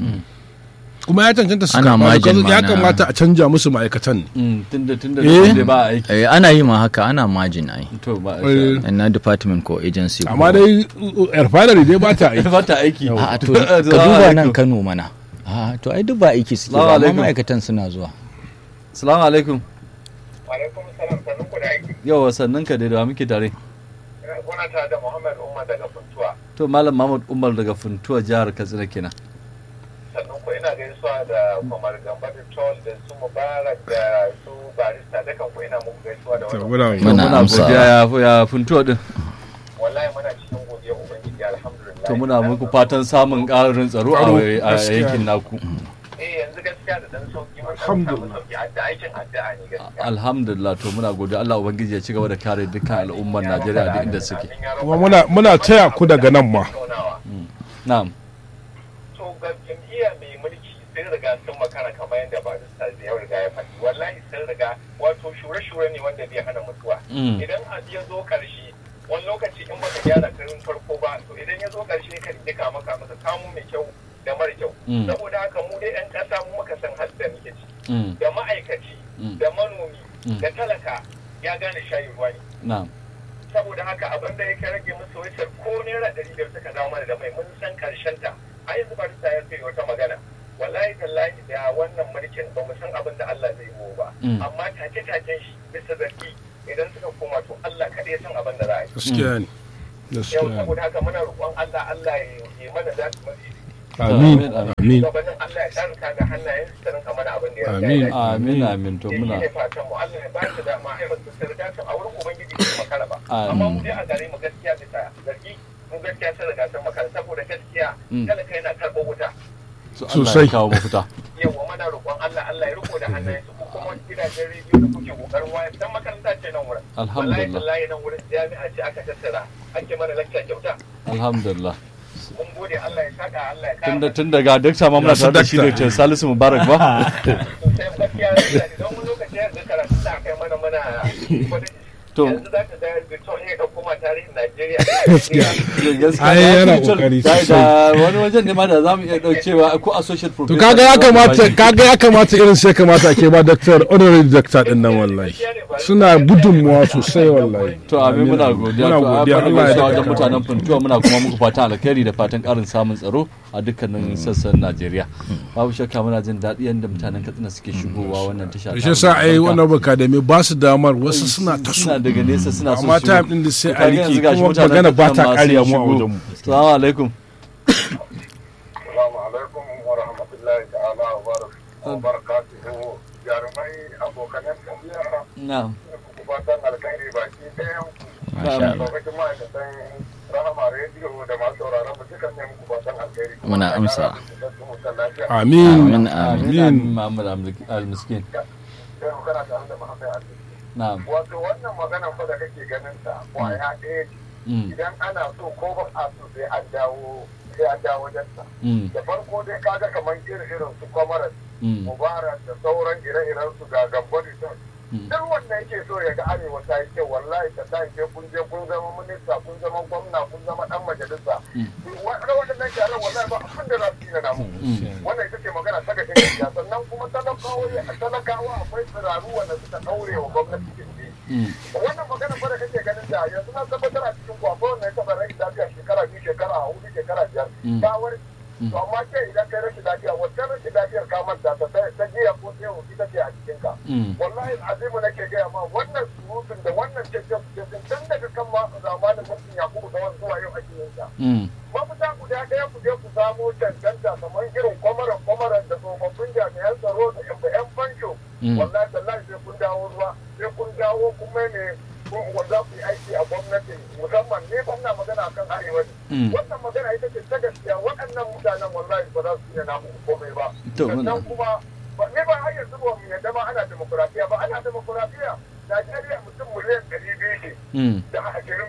kuma ya cancanta su Ana karɓa margin because ya mana. kamata a canja musu ma'aikatan ne Mm, tunda tunda Eh. da ba aiki Eh, ana yi ma haka ana margin ai to ba Eh, na department ko agency amma ko- dai refinery dai ba ta aiki ba ta aiki a to ka duba nan Kano mana a to ai duk ba aiki suke Salamu ba amma alaikum. ma'aikatan suna zuwa salamu alaikum alaikum salam sannan ku da aiki yawa sannan ka dai da wa muke tare kuna tare da muhammad umar daga funtuwa to malam Muhammad Umar daga Funtuwa jihar Katsina kenan sannan ku ina gaisuwa da kwamar gamba da tol da su mubarak da su barista dukan ku ina muku gaisuwa da To, wannan muna- To, Muna muna amsa. godiya ya ya Funtuwa din wallahi muna cikin godiya ubangiji alhamdulillah to muna muku fatan samun ƙarin tsaro a Tsaro, a gaskiya. yankin naku eh yanzu gaskiya da dan sauki mun samu Alhamdulillah. sauki adda aikin addu'a ne gaskiya alhamdulillah to muna godiya Allah ubangiji ya ci gaba da kare dukkan al'ummar Najeriya da inda suke kuma muna muna taya ku daga nan ma na'am to ga jam'iyya mai mulki sun riga sun makara kamar yadda barista zai yau riga ya faɗi wallahi sun riga wato shure-shure ne wanda bai hana mutuwa Mm. idan abu ya zo ƙarshe wani lokaci in baka gyara karin farko ba to idan ya zo ƙarshe ka dika maka maka kamo mai kyau da mara kyau Mm. saboda haka mu dai 'yan ƙasa mu muka san halin da muke ciki Mm. da ma'aikaci Mm. da manomi Mm. da talaka ya gane shayi ruwa ne na'am saboda haka abin da ya rage musu wacce ko naira ɗari biyar suka dawo mana da mai mun san karshen ta a yanzu ba ta ya wata magana wallahi tallahi da wannan mulkin ba mu san abin da Allah zai yi ba Mm. amma take taken shi bisa zargi idan suka koma to Allah kaɗai ya san abin da za a yi gaskiya ne yau gaskiya ne saboda haka muna roƙon Allah Allah ya yi mana za su mafi amin amin gabanin Allah ya tsarka ga hannayen su rinka mana abin da ya Amin. dace. amin amin to Ya muna shine fatan mu Allah ya ba su dama ai ba su riga su a wurin ubangiji su makara ba Amin. amma mu dai a gare mu gaskiya bisa zargi mu gaskiya sun riga sun makara saboda gaskiya Mm. talaka yana karɓo wuta so Allah Sosai. ya kawo mafita yawa mana roƙon Allah Allah ya riko da hannayen su ko kuma gidajen rediyo da kuke kokarin waya dan makaranta ce nan wurin Alhamdulillah. wallahi wallahi nan wurin jami'a ce aka tattara ake mana lakta kyauta alhamdulillah mun gode Allah ya saka Allah ya tun da kara tun daga dakta ma muna Masu tare da shi dakta. da Salisu Mubarak ba sosai gaskiya don wani lokaci yanzu karatu da kai mana mana To. yanzu za ka ga Victor ya ɗauko ma tarihin Najeriya gaskiya Ai, da yana ake cewa- kokari da- sosai. da wani wajen ne ma da zamu iya daukewa ko associate to professor kaga ya da zamu kamata bashi. kaga ya kamata irin sai kamata ake ba doctor honorary doctor din nan wallahi suna gudunmuwa sosai wallahi to amin muna godiya muna to godiya Allah Allah ya ya wajen daga mutanen Funtuwa muna kuma muku fatan alkhairi da fatan karin samun tsaro a dukkanin sassan Najeriya babu shakka muna jin daɗi yadda mutanen Katsina suke shigowa wannan tasha shi yasa ai wannan academy ba su damar wasu suna ta suna su daga nesa suna so amma su- time din da sai a Kaga yanzu rike gashi kuma mutanen magana ba ta Katsina ma kariya sun mu a shigo. wajen mu Assalamu alaikum Assalamu alaikum wa rahmatullahi ta'ala wa barakatuhu jarumai abokanan tafiya na'am ku fatan alkhairi baki ɗayan Masha Allah. lokacin ma'aikatan rahama rediyo da masu sauraron mu dukan ne muku fatan alkhairi Muna amsa. amin Amin, amin. amin amin Muhammad al-Miskin sai mu kana tare da Muhammad Ali na'am wato wannan maganan fa da kake ganin ta kwaya ɗaya ce. Mm, idan ana so ko ba a so sai an dawo sai an dawo wajen sa mm, da farko dai kaga kamar irin irin su kwamarar mm, mubarak da sauran ire-iren su ga gambari sun mm. duk wanda yake so ya ga arewa ta yi kyau wallahi ta ta ke kun je kun zama minista kun zama gwamna kun zama dan majalisa waɗannan gyaran wallahi ba abin da za su yi na namu wannan ita ce magana ta gashin gaskiya sannan kuma talakawa talakawa akwai tsiraru wanda suka ɗaure wa gwamnati gindi Mm. wannan magana fa da kake ganin da yanzu na tabbatar a cikin ku akwai wanda ya taɓa rashin lafiya shekara biyu shekara hudu shekara biyar Mm. ta warke to amma ce idan kai rashin lafiya wacce rashin lafiyar ka manta ta ta jiya ko ta yau ita ce a cikin ka Mm. wallahi azimu nake gaya ma wannan surutun da wannan cece cece tun daga kan ma zamanin mutum yakubu da wani zuwa yau ake yin ta Mm. mafita guda ɗaya ku je ku samo cancanta kamar irin kwamaran kwamaran da tsofaffin jami'an tsaro da yan yan fansho Mm. wallahi tallahi sai kun dawo ruwa sai kun dawo kuma ne kun za ku yi aiki a gwamnati musamman ne ba na magana akan arewa ne Mm. wannan magana ita ce ta gaskiya waɗannan mutanen wallahi ba za su iya namu komai ba To, sannan muna- kuma ba ne ba har yanzu ba mu yadda ma ana demokuraɗiyya ba ana demokuraɗiyya Najeriya mutum miliyan ɗari biyu ne Mm. da ashirin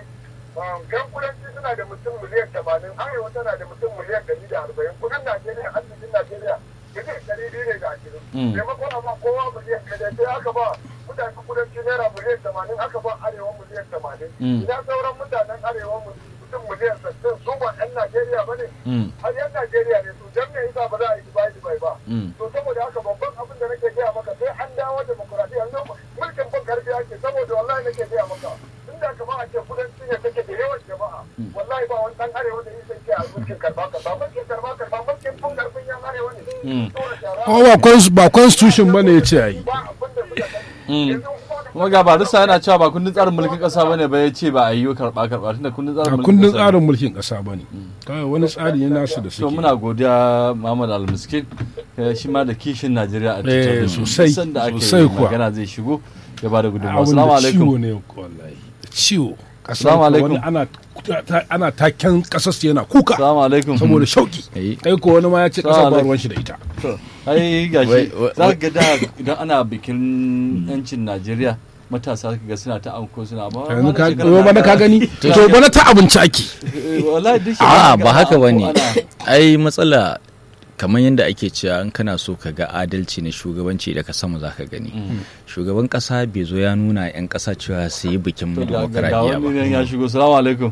yan kudanci suna da mutum miliyan tamanin arewa tana da mutum miliyan ɗari da arba'in kudin najeriya arzikin najeriya miliyan ɗari biyu ne da ashirin Mm. maimakon amma kowa miliyan ɗaya sai aka ba mutanen kudanci naira miliyan tamanin aka ba arewa miliyan tamanin Mm. idan sauran mutanen arewa mutum miliyan sassan su ba yan najeriya ba ne Mm. har yan najeriya ne su dan me yasa ba za a yi dubai dubai ba Mm. to saboda haka babban abin da nake gaya maka sai an dawo demokuraɗiyya yanzu mulkin ban karfi ake saboda wallahi nake gaya maka inda kama a ce kudanci ne take da yawan jama'a wallahi ba wani dan arewa da yake ke a mulkin karba karba mulkin karba karba mulkin ban karfin yan arewa ne Mm. Saboda shara kuma ba cons- ba constitution bane ya ce a yi ba abin da suka sani Mm. yanzu kuma da kuma ga barista yana cewa ba kundin tsarin mulkin kasa bane ba ya ce ba a yi karba karba tunda kundin tsarin a mulkin kundin ƙasa ne. tsarin mulkin ƙasa ba ne kawai wani tsari ne nasu da to suke muna godiya Muhammad Al-Miskin eh, shi ma da kishin Najeriya a Eh, cikin sosai, sanda aka sosai yi kuwa. magana zai shigo ya bada gudunmawa abin assalamu da ciwo alaikum ne wallahi da ciwo Assalamu Kasar alaikum. wani ana ta- ana taken kasar su yana kuka assalamu alaikum saboda shauki Eh. kai ko wani ma ya ce Assalamu kasar ba alaikum. ruwan shi da ita To, ai gashi Wai- wai- za ka ga da idan ana bikin yancin Najeriya matasa ka ga suna ta anko suna ba yanzu ka shekara yau na bana ka da- gani to bana ta abinci ake Eh, wallahi duk a shekara ba ga haka anko ba ne ana- ai matsala kamar yadda ake cewa in kana so ka ga adalci na shugabanci daga sama za ka gani shugaban kasa bai zo ya nuna 'yan kasa cewa su yi bikin To, ga- ga demokaradiyya wani ba nan ya shigo salamu alaikum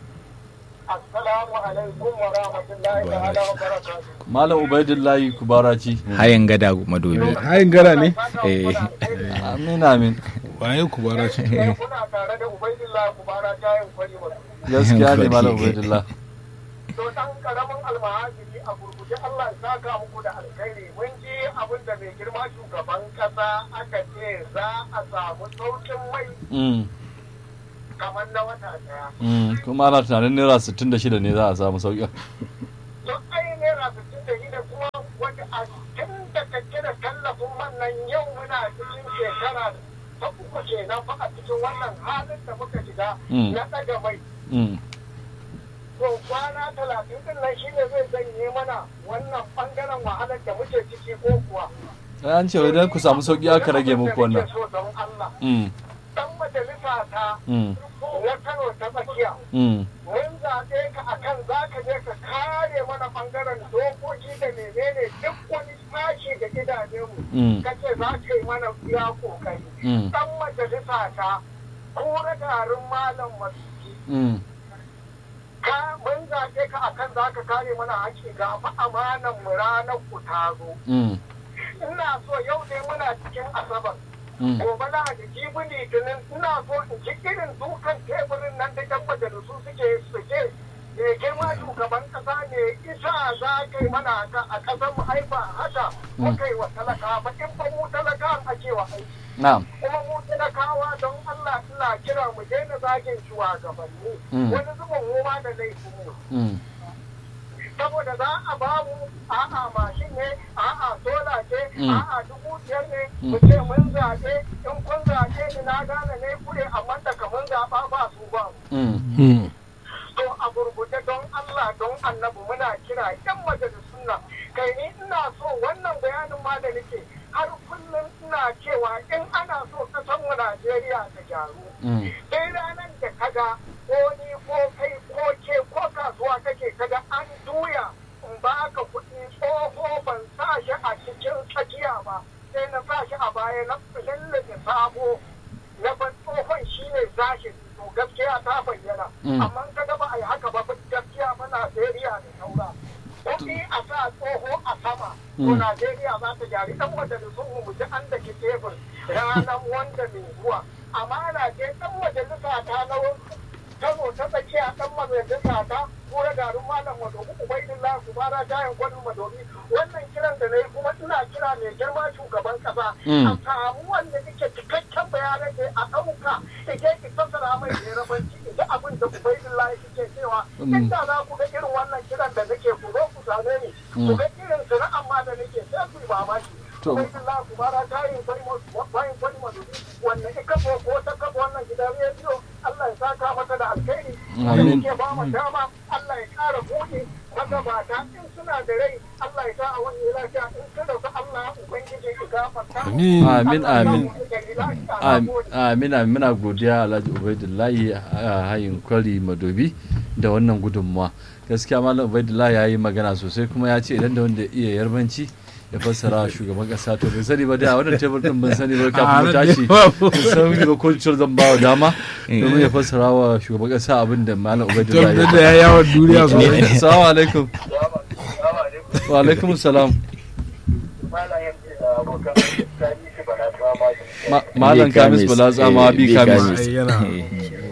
assalamu alaikum wa rahmatullahi ta'ala wa barakatuh malam ubaidullahi kubaraci hayan gada madobi hayin gara ne Eh. amin amin waye ku bara ce kuna tare da ubaidillah kubara jayin kwari wasu gaskiya ne Kwari. malam ubaidullah to dan karamin almahajiri a gurguje Allah ya saka muku da alkhairi mun ji abin da mai girma shugaban kasa aka ce za a samu saukin mai Mm, kamar na wata daya mm, kuma ana tunanin naira 66 ne za a samu sauƙin to ai naira sittin da shida kuma wanda a tun da kake da tallafin wannan yau muna cikin shekara ta uku kenan fa a cikin wannan halin da muka shiga Mm. na ɗaga mai Mm, to kwana talatin din nan shine zai janye mana wannan bangaren wahalar da muke ciki ko kuwa ai an ce idan ku samu sauƙi aka rage muku wannan so don Allah Mm, dan majalisa ta mm, na Kano ta tsakiya mm, mun zaɓe ka akan za ka je ka kare mana bangaren dokoki da menene duk wani sashi da gidajenmu Mm. ka ce za ka yi mana iya kokari Mm. dan majalisa ta kura garin malam masu mm, ka mun zaɓe ka akan za ka kare mana haƙƙi ga fa amanan mu ranar ku ta zo mm, ina so yau ne muna cikin asabar mm. gobe na da jibi litinin ina so in ji irin dukan teburin nan da yan majalisu suke suke me girma shugaban kasa ne isa za ka yi mana haka a ƙasar mu ai ba haka muka yi wa talaka ba in ba mu talaka a cewa aiki na'am kuma mu talakawa don Allah ina kira mu daina zagin shugabanni Mm. wani zubin mu ma da laifin mu Mm, saboda za a ba mu a'a mashin ne a'a sola ce Mm. a'a dubu biyar ne mu ce mun zaɓe in kun zaɓe ni na gane ne kure amma daga mun zaɓa ba su ba mu mm, to a gurguje don Allah don annabi muna kira yan majalisun nan kai ni ina so wannan bayanin ma da nake har kullum ina cewa in ana so kasan mu Najeriya ta gyaru mm, sai ranar da kaga ko ni ko kai ko ke ko kasuwa kake kaga an juya in ba ka kuɗi tsoho ban sa shi a cikin tsakiya ba sai na sa shi a baya na lallace sabo na ban tsohon shi ne zashin to gaskiya ta bayyana Mm. amma kaga ba a yi haka ba gaskiya ba Najeriya da saura kuɗi a sa tsoho a sama to Mm. Najeriya za ta gyari ɗan majalisun mu mu ji an da ke tebur ranar wanda mai zuwa amana ce ɗan majalisa ta na Kano ta tsakiya ɗan majalisa ta kura garin malam madobi ubaidillah su bara jayin gwanin madobi wannan kiran da na yi kuma ina kira mai girma shugaban kasa Mm. a samu wanda yake cikakken bayanan da a ɗauka ike ki fassara mai yarabanci ita abin da ubaidillah yake cewa Mm. inda za ku ga irin wannan kiran da nake ku zo ku same ni ku ga irin sana'an ma da nake sai ku yi mamaki To. ubaidillah ku bara jayin bayan gwanin madobi wanda ika ko ko ta kafa wannan gidan rediyo Allah ya saka mata da alkhairi Amin. ke ba mu dama Allah ya kara buɗe magabata in suna da rai Allah ya sa a wani lafiya in kada su Allah ubangiji ya gafarta Amin. Amin, Allah ya amin. sa mu da lafiya. Na Am- gode. Amina muna godiya Alhaji Ubaidullahi a hayin kwari madobi da wannan gudunmuwa. Gaskiya Malam Ubaidullahi ya yi magana sosai kuma ya ce idan da wanda iya yarbanci ya fassara wa shugaban kasa to bai sani ba da wannan tebur din ban sani ba kafin mu tashi ban san ba ko cewar zan ba wa dama domin ya fassara wa shugaban kasa abin da Malam Ubaidullahi da ya ya yawon duniya sosai Assalamu alaikum. Assalamu alaikum. Wa alaikum salam. Malam Yamma da abokan Sani shi bana tuwa ma da- Ma- Malam Kamis Bala Tsama eh, bi bi Kamis. Kamis. Ai, yana Eh.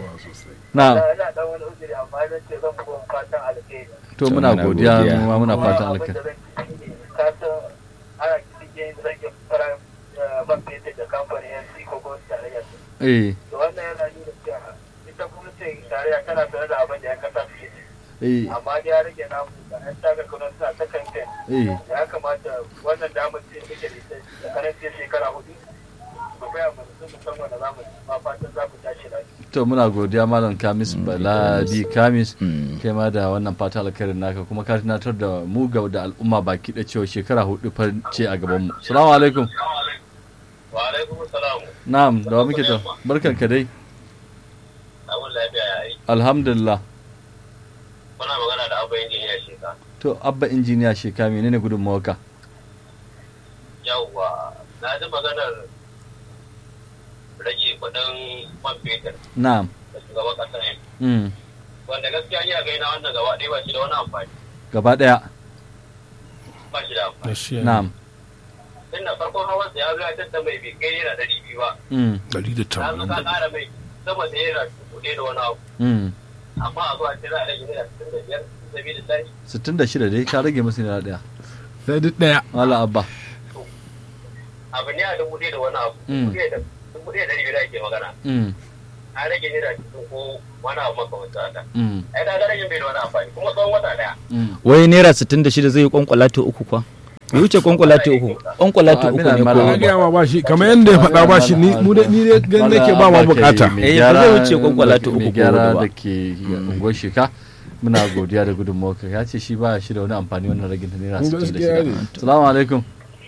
Na Ina dan wani uzuri amma zan ce zan buga fatan alheri. to To, muna muna godiya godiya. mu ma muna Kuma fatan abin alkai. da zan ci shi ne, ka san ana cikin rage fara ban fetur da kamfanin yanzu ko gwamnati tarayyar Eh da wannan yana nuna cewa ita gwamnatin tarayya tana sanar da abin da ya kasa suke ci eh amma dai ya rage namu da yan taga kanon suna ta kamfen eh ya kamata wannan damar ce muke da ita da karancin shekara hudu mu gaya mu su musamman da zamu ma fatan za mu tashi lafiya to muna godiya malam kamis bala bi kamis Mm. kai ma da wannan fata alkhairin naka kuma ka tunatar da mu ga da al'umma baki da cewa shekara hudu fa ce a gaban mu assalamu alaikum wa alaikum salam na'am da wa muke ta barkan ka dai abun lafiya ya yi alhamdulillah muna magana da abu injiniya sheka to abba injiniya sheka menene gudunmawarka yawwa na ji maganar rage kudin man fetur na'am da shugaban kasa ne mm. wanda gaskiya ni a gaina wannan gaba ɗaya ba shi da wani amfani gaba daya ba shi da amfani gaskiya na'am tun da farkon hawan sa ya zo ya tattara mai bai kai naira ɗari biyu ba mm. ɗari da na zo tamanin ka da ƙara mai sama da naira dubu ɗaya da wani abu Mm. amma a zuwa ce za a rage naira sittin da biyar sabilillahi 66 dai ka rage musu naira daya sai duk daya mala abba abu ne a dubu ɗaya da wani abu Mm. dubu ɗaya da dubu ɗaya da ɗari biyar ake magana mm a rage naira cikin ko wani abu makamancin haka mm ai ka ga rage bai da wani amfani kuma tsawon wata ɗaya mm wai naira 66 zai yi kwankwalati uku kwa bai wuce kwankwalati uku kwankwalati Ah, uku Amina ne Mala ko na gaya ma ba shi kamar yadda ya faɗa ba shi ni mu dai ni dai gan Mala nake ba ma Abba bukata kai mai Eh, ba gyara- zai wuce kwankwalati uku mai ko gyara hudu ba. da ke unguwar shika muna godiya da gudunmawarka ya ce shi ba shi da wani amfani wannan ragin ta naira Gaskiya 66 ne. salamu alaikum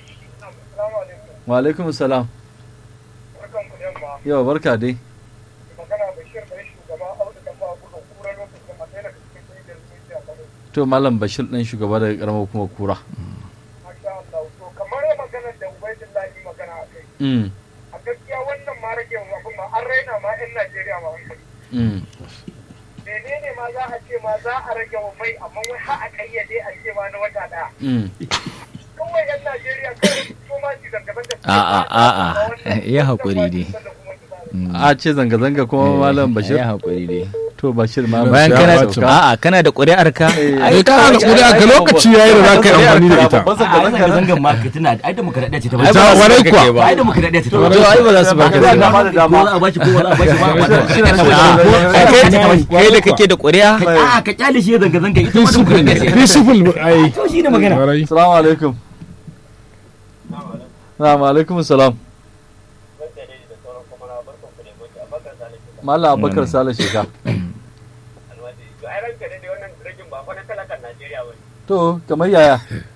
wa alaikum salam barkan ku yamma yawa barka dai magana bashir bai shugaba audu kan ba gudun kura lokacin da ɗaya daga cikin kungiyar zuciya kano to malam bashir ɗan shugaba daga karamar kuma kura masha Allah to kamar maganar da ubaidillahi magana a kai mm a gaskiya wannan ma rage abin ma an raina ma 'yan Najeriya ma hankali mm menene ma za a ce ma za a rage wa mai amma wai har a kayyade a ce ma na wata daya mm kawai 'yan Najeriya kawai su ma su zanga-zanga su A'a, ba sa a'a, ba wannan- ya haƙuri wannan dai. ba su kuma su ba. a ce zanga-zanga kuma malam bashir ya haƙuri dai to bashir ma bayan ya kana sauka. a'a kana da ƙuri'ar ka ai kana da ƙuri'a ga lokaci yayi da za ka yi amfani da ita Babban a zanga-zanga zanga zangan ma ka tuna ai demokradiyya ce ta Ai, ba warai kuwa. ba ai demokradiyya ce ta to ai ba za su baka Ba da da dama da dama. ko za a bashi ko wani a bashi ba Ai, kai- kai da kake da ƙuri'a a ka kyale shi ya zanga zanga ita ma demokradiyya ce peaceful ai to shi ne magana Warai. salamu alaikum salamu alaikum salam Wanda dai da sauran kuma na barkan ku da gobe a bakar salisu da malam abubakar sale sheka alwaji to ai ranka dai wannan ragin ba fa na talakan Najeriya ba ne. to kamar yaya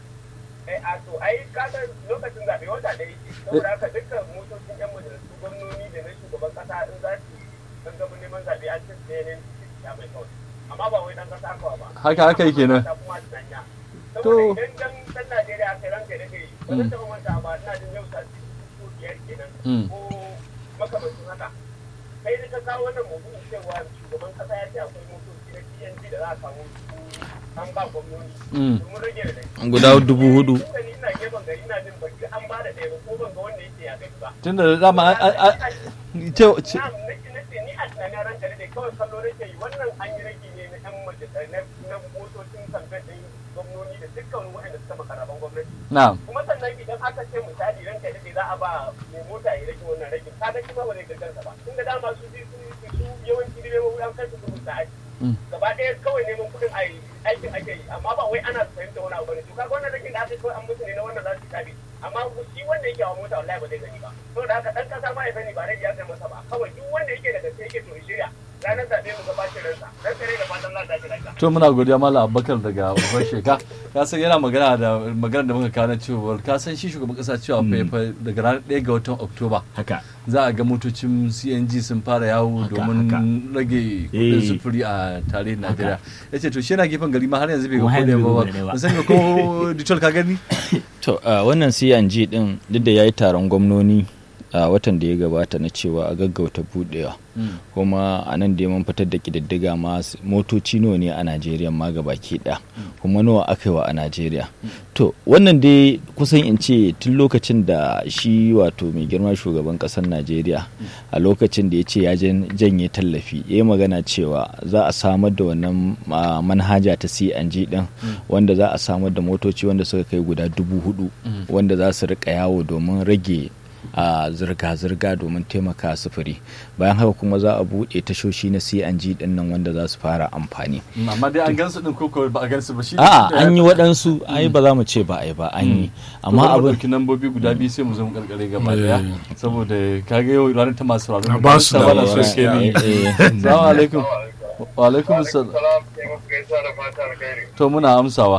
ai a to ai kaga lokacin zaɓe wata ɗaya ce saboda haka dukkan motocin yan majalisu gwamnoni da na shugaban kasa in za su gangamin neman zaɓe an cin tsaye ne ya mai kawai amma ba wai ɗan kasa kawai ba haka haka yi kenan ta kuma tunanya To. saboda idan dan dan Najeriya aka ranka da kai ba zan taɓa manta ba ina jin yau sati ko biyar kenan Mm. ko makamancin haka kai da ka kawo wannan mutum cewa shugaban kasa ya ce akwai motoci na TNT da za a kawo su an ba gwamnoni Mm. domin rage da dai guda dubu hudu Tunda ni ina gefen gari ina jin baki an ba da ɗaya ba ko ban ga wanda yake ya kai ba. tunda da dama a- a- a- ce- ce- Na nake nace ni a tunanin ranka da kawai kallo nake yi wannan an yi rage ne na 'yan majalisa na na motocin kamfen ɗin gwamnoni da dukkan waɗanda suka makaraban gwamnati. na'am Kuma sannan idan aka ce misali ranka da za a ba mai mota ya rage wannan ragin kaga shi ma ba zai gaggarsa ba. Tunda dama su su su su yawanci direbobi an kai su kudu ta aiki. Mm. Gaba ɗaya kawai neman kuɗin a yi aikin ake yi amma ba wai ana fahimta wani abu ne to kaga wannan ragin da aka yi kawai an mutu ne na wannan za su tabi amma shi wanda yake hawa mota wallahi ba zai gani ba saboda haka dan kasa ma ya sani ba rage ya kai masa ba kawai duk wanda yake da gaske yake to ya shirya ranar zaɓe mu gabatar ransa dan kare da fatan Allah ta lafiya to muna godiya malam abubakar daga babban sheka ka san yana magana da magana da muka kawo na cewa ka san shi shugaban kasa cewa fa fa daga ranar 1 ga watan oktoba haka za a ga motocin cng sun fara yawo Haka, domin haka. rage Eh. kudin sufuri a tarihin najeriya ya ce to shi yana gefen gari ma har yanzu bai ga Kuma har kodai yanzu ba bai ga ba ba. ban sani ba ko ditol ka gani to a wannan CNG din duk da yayi taron gwamnoni a watan da ya gabata na cewa a gaggauta budewa kuma a nan da mun fitar da kididdiga ma s- motoci nawa ne a Najeriya ma baki ɗaya kuma nawa aka yi wa a Najeriya to wannan dai kusan in ce tun lokacin da shi wato mai girma shugaban ƙasar Najeriya a lokacin da ya ce ya jan- janye tallafi ya yi magana cewa za a samar da wannan ah, manhaja ta CNG din wanda za a samar da motoci wanda suka kai guda dubu hudu wanda za su rika yawo domin rage a zirga-zirga domin taimaka sufuri bayan haka kuma za a buɗe tashoshi na CNG din nan wanda za su fara amfani amma dai an gansu din ko ko ba a gansu ba shi a'a an yi waɗansu ai ba za mu ce ba ai ba an yi amma amma abin abin ɗauki nambobi guda biyu sai mu zo mu karkare gaba daya saboda kaga yau ranar ta masu A ranar ba su da da wala so ke ni Eh, salamu alaikum wa alaikum salam salam sai muku gaisa da fata alkhairi to muna amsawa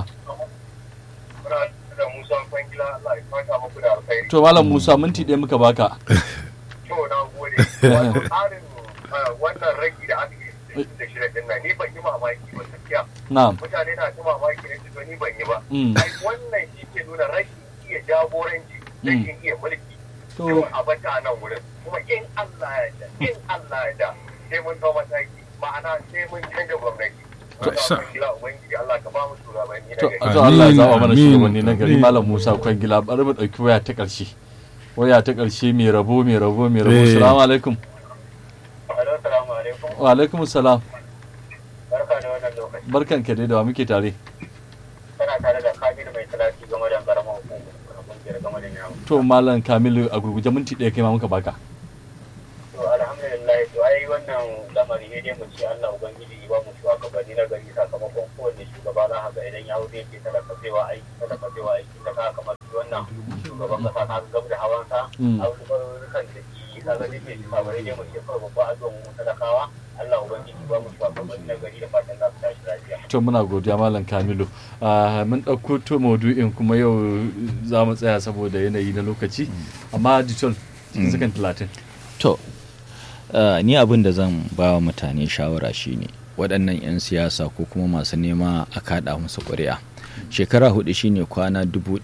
muna da Musa Kwangila Allah ya fata muku da alkhairi to malam musa minti ɗaya muka baka to na gode wato tsarin ah, wannan ragi da aka yi da shirin din nan ni ban yi mamaki ba gaskiya na'am mutane na ta mamaki ne su ni ban yi ba Mm. ai wannan shi ke nuna rashin iya jagoranci rashin iya mulki To. to a bata a nan wurin kuma in Allah ya da in Allah ya da sai mun dau mataki ma'ana sai mun canza gwamnati sa- Wannan gila ubangiji Allah ka ba mu shugabanni na to gari to Allah ya zaba mana Amin, shugabanni na gari amin. malam musa kwangila bari mu ɗauki waya ta ƙarshe waya ta ƙarshe mai rabo mai rabo mai rabo Eh. salamu alaikum Assalamu alaikum wa alaikum salam barka da wannan lokaci barkan ka dai da wa muke tare Kana tare da Kamilu mai talati game da karamar hukumar kungiyar game da yawo. to malam kamilu a gurguje minti ɗaya kai ma muka baka To alhamdulillah to ai wannan lamari ne dai mu ce Allah ubangiji ya ba mu shugabanni na gari sakamakon kowanne shugaba za ka ga idan ya wuce ke talaka zewa aiki talaka zewa aiki ta ka kamar wannan shugaban kasa na gab da hawansa Mm. abubuwan da ke ka ga dai mai shugabanni ne mu ce kawai babba addu'a mu talakawa Allah ubangiji ya ba mu shugabanni na gari da fatan za su tashi lafiya. to muna godiya malam kamilu Ah, mun ɗauko to maudu'in kuma yau za mu tsaya saboda yanayi na lokaci amma ditol cikin sakan talatin to uh, ni abin da zan ba wa mutane shawara shine waɗannan 'yan siyasa ko kuma masu nema a kaɗa musu ƙuri'a shekara hudu shine kwana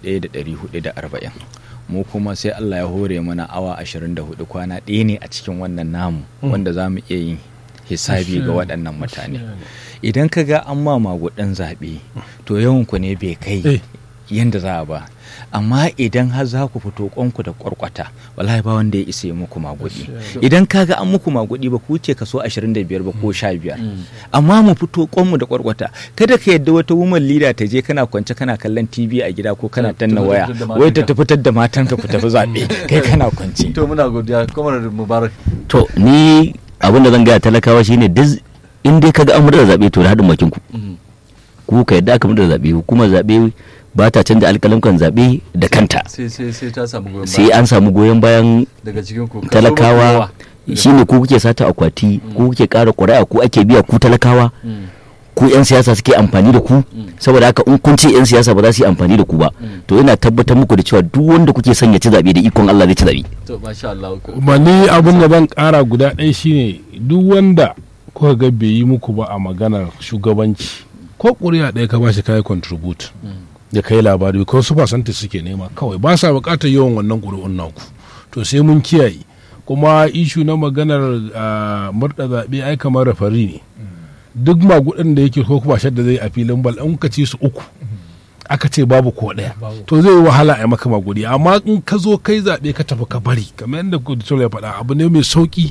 1440 mu kuma sai allah ya hore mana awa 24 kwana ɗaya ne a cikin wannan namu wanda za mu iya yin hisabi ga waɗannan mutane idan ka ga an ma magudan zaɓe to yawanku ne bai kai Eh. yadda za a ba amma idan har za ku fito kwanku da kwarkwata wallahi ba wanda ya isa yi muku magudi idan ka ga an muku magudi ba ku ce kaso 25 ba ko 15 amma mu fito kwanmu da kwarkwata kada ka yadda wata woman leader ta je kana kwance kana kallon tv a gida ko kana Ta- tanna ta waya fitar da wai ta matanka. fitar da matanka ku tafi zaɓe kai kana kwance to muna godiya kamar mubarak to ni abin da zan gaya talakawa shine duk in dai kaga an murda zaɓe to da haɗin bakin ku Mhm. ku ka yadda aka murda zaɓe hukumar zaɓe ba ta canza alƙalamkan zaɓe da kanta sai sai sai ta samu goyon sai baya an samu goyon bayan daga cikin ku Kaso mafi talakawa yawa. shine ku kuke sata akwati ku kuke ƙara ƙuri'a ku ake biya ku talakawa Mm. ku 'yan siyasa suke amfani da ku saboda haka in kun ce 'yan siyasa ba za su yi amfani da ku ba to ina tabbatar muku da cewa duk wanda kuke son ya ci zaɓe da ikon Allah zai ci zaɓe to masha Allah ku- kuma ni abin da zan kara guda ɗaya shine duk wanda kuka ga bai yi muku ba a maganar shugabanci ko ƙuri'a ɗaya ka bashi kai contribute da kai labari ko su fasanta suke nema kawai ba sa buƙatar yawan wannan ƙuri'un naku to sai mun kiyaye kuma ishu na maganar ah, murɗa zaɓe ai kamar rafari ne duk magudin da yake ko kuma shadda zai a filin bal an ka ci su uku aka ce babu ko ɗaya to zai yi wahala a maka magudi amma in ka zo kai zaɓe ka tafi ka bari kamar yadda kuditor ya faɗa abu ne mai sauƙi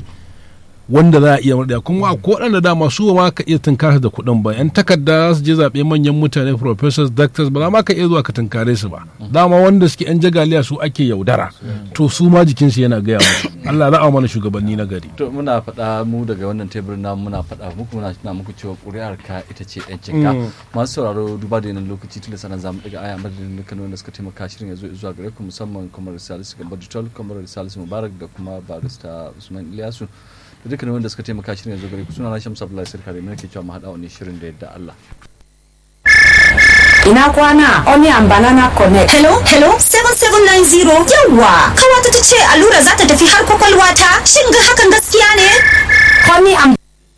wanda za a iya murɗa kuma ko waɗanda dama su ma ka iya tunkara da kuɗin ba yan takarda za su je zaɓe manyan mutane professors doctors ba za ma ka iya zuwa ka tunkare su ba dama wanda suke yan jagaliya su ake yaudara to su ma jikinsu yana gaya musu Allah za a mana shugabanni na gari to muna faɗa mu daga wannan teburin namu muna faɗa muku muna tuna muku cewa ƙuri'ar ka ita ce ɗancin ka Mm. masu sauraro duba da yanayin lokaci tun da sanar zamu daga aya madadin dukkan wanda suka taimaka shirin ya zo zuwa gare ku musamman kamar Salisu Gambar Ditol kamar Salisu Mubarak da kuma barista Usman Ilyasu da dukkan wanda suka taimaka shirin ya zo gare ku suna na Shamsu Abdullahi Sirkare mai ke cewa mu haɗa wani shirin da yadda Allah Ina kwana Onion Banana Connect. Hello, hello, 7790. Yawwa, kawata ta ce allura za ta tafi har kwakwalwa ta. Shin ga hakan gaskiya ne? Honey and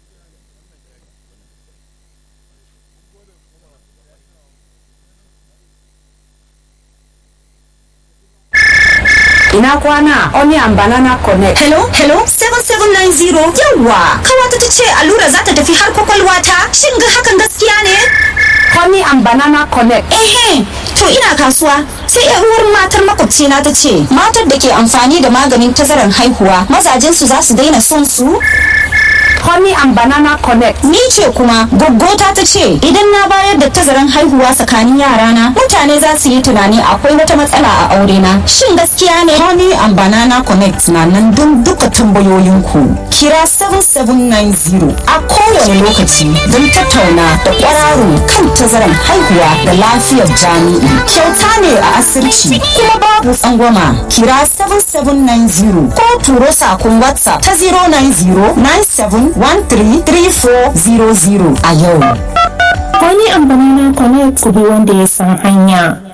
Ina kwana Onion Banana Connect. Hello, hello, 7790. Yawwa, kawata ta ce allura za ta tafi har kwakwalwa ta. Shin ga hakan gaskiya ne? Honey and Banana Connect. Ehe, to ina kasuwa. Sai yar uwar matar makwabcina ta ce, matar da ke amfani da maganin tazarar haihuwa, mazajensu za su daina son su? Honey and Banana Connect. Ni ce kuma goggota ta ce idan na bayar da tazaran haihuwa tsakanin yarana mutane za su yi tunani akwai wata matsala a aure na. Shin gaskiya ne? Honey and Banana Connect na nan don duka tambayoyinku. Kira 7790 a kowane lokaci don tattauna da kwararo kan tazaran haihuwa da lafiyar jami'i. Kyauta ne a asirci kuma babu tsangwama. Kira 7790 ko turo sakon WhatsApp ta 090 97 133400 a yau. Wani amfani na connect ku bi wanda ya san hanya.